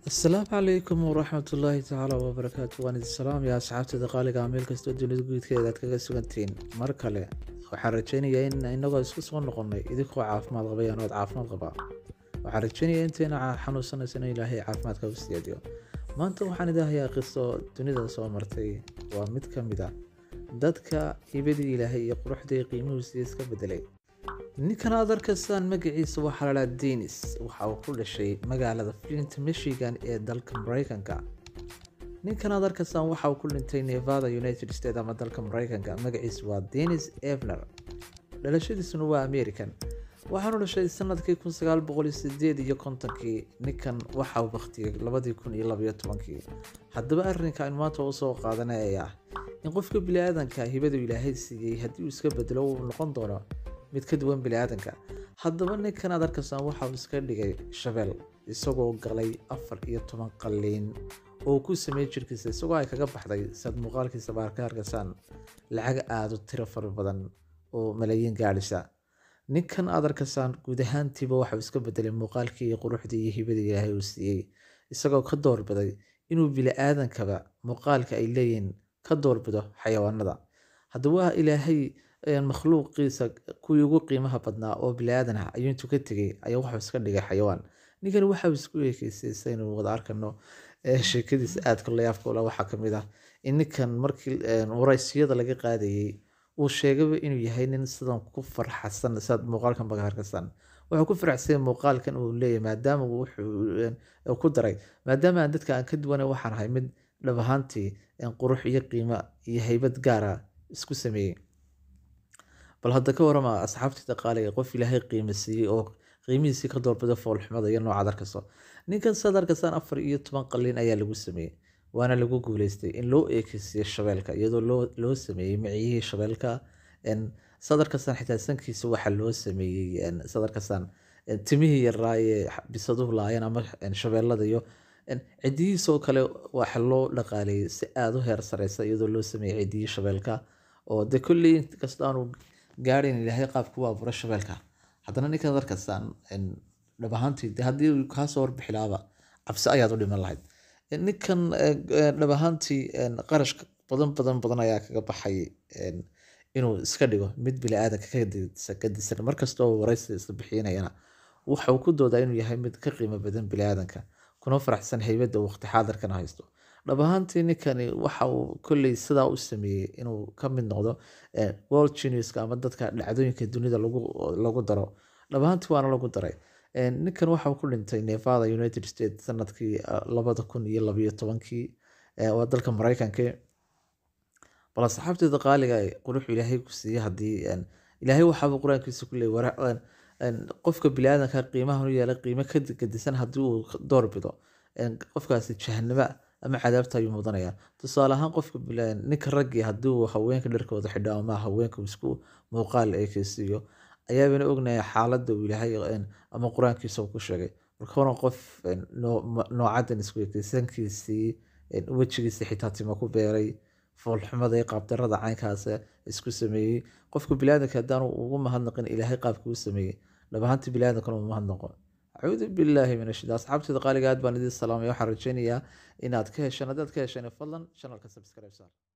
asalaamu calaykum waraxmat ullaahi tacaala wabarakaatu waan idin salaamaya asxaabtada qaaliga meel kastoo dunida guudkeeda aad kaga sugantihiin mar kale waxaan rajaynayaa in inagoo isku soo noqonnay idinkoo caafimaad qabay anood caafimaad qabaa waxaan rajaynayaa inteena xanuunsanaysa in ilaahay caafimaadka u siyaadiyo maanta waxaan idahayaa qiso dunida soo martay waa mid ka mid a dadka hibadii ilaahay iyo quruxdii qiimuhuusii iska bedelay ninkan aad arkaysaan magaciisa waxaa la dhaha denis waxa uu ku dhashay magaalada flint michigan ee dalka mareykanka ninkan aad arkaysaan waxa uu ku dhintay nevada united states ama dalka mareykanka magaciisa waa denis evner dhalashadiisuna waa american waxaanu dhashay sanadkii kun sagaal boqol sideed iyo kontonkii ninkan waxa uu baktiyey labadii kun iyo labayo tobankii haddaba arrinka aynu maanta usoo qaadanaya ah in qofka bili-aadanka hibadu ilaahay siiyey haddii uu iska bedelo uu noqon doono mid ka duwan bili-aadanka haddaba ninkan aad arkaysaan waxa uu iska dhigay shabeel isagoo galay afar iyo toban qaliin oo ku sameeyey jirkiisa isagoo ay kaga baxday saad muuqaalkiisa baar ka arkaysaan lacag aada u tiro fara badan oo malaayiin gaadhisa ninkan aad arkaysaan guud ahaantiiba waxauu iska bedelay muuqaalkii iyo quruxdii iyo hibadii ilaahay uu siiyey isagoo ka doorbiday inuu bili-aadankaba muuqaalka ay leeyihiin ka doorbido xayawaanada haddaba ilaahay makhluuqiisa kuwii ugu qiimaha badnaa oo bili-aadan ah ayuu intuu ka tegay ayaa waxuu iska dhigay xayawaan ninkani waxauu isku eekeysay saynu wada arkano sheekadiisa aadka layaabka ula waxaa kamid ah in ninkan markii waraysiyada laga qaadayey uu sheegaba inuu yahay nin sidan ku farxasan saad muuqaalkan baga harkasan wuxuu ku faraxsanya muuqaalkan uu leeyahy maadaama wuxuu ku daray maadaama aan dadka aan ka duwana waxaan ahay mid dhab ahaantii qurux iyo qiimo iyo haybad gaara isku sameeyey bal hadda ka warama asxaabtii qaaliga qof ilaahay qiimo siiyey oo qiimihiisii ka doorbida foolxumada iyo noocaad arkayso ninkan saad arkaysaan afar iyo toban qaliin ayaa lagu sameeyey waana lagu guuleystay in loo eekeysiiyo shabeelka iyadoo loo sameeyey miciyihii shabeelka saad arkaysaan xitaa sankiisa waxaa loo sameeyey saad arkaysaan timihii yaraa ee bisaduhu laayeen ama shabeelada iyo cidiyihiisoo kale waxa loo dhaqaaleeyey si aada u heer sareysa iyadoo loo sameeyey cidiyii shabeelka oo de kolley inkastoo aanu gaadhayn ilaahay qaabku u abuura shabeelka haddana ninkan arkaysaan dhab ahaantii de haddii kaasoo warbixilaaba cabsi ayaad u dhiman lahayd ninkan dhab ahaantii qarashka badan badan badan ayaa kaga baxay inuu iska dhigo mid bili-aadanka ka disan markastoo waraysi isla bixinayana waxa uu ku doodaa inuu yahay mid ka qiimo badan bili-aadanka kuna faraxsan haybadda waqti xaadirkana haysto dhab ahaantii ninkani waxa uu kolley sidaa u sameeyey inuu ka mid noqdo world geniuska ama dadka dhacdooyinka dunida lagu daro dhab ahaantii waana lagu daray ninkan waxa uu ku dhintay nevada united states sanadkii labada kun iyo labayo tobankii waa dalka mareykanka bal asxaabteeda qaaliga quruxu ilaahay ku siiyey haddii ilaahay waxaaba qur-aankiisa ku leeyay qofka bili-aadanka qiimahan u yeelay qiimo ka gadisan haddii uu doorbido qofkaasi jahanaba ama cadaabta ayuu mudanaya tusaale ahaan qofka ninka raggii haddii uu haweenka dharkooda xidho ama haweenka isku muuqaal eekeysiiyo ayaabana ognaya xaaladda uu ilaahay ama qur-aankiisa uu ku sheegay marka horan qof noocadan isku ekeysankiisii wejigiisii xitaa tima ku beeray foolxumada iyo qaabdarada caynkaas isku sameeyey qofka bili-aadanka haddaanu ugu mahadnaqin ilaahay qaabkii u sameeyey dhab ahaantii bili-aadankana uu mahadnaqo acuudu billaahi min ashida asxaabteeda qaaliga aad baan idin salaamay waxaan rajaynayaa inaad ka hesheen haddaad ka hesheen fadlan channelka subscribe saar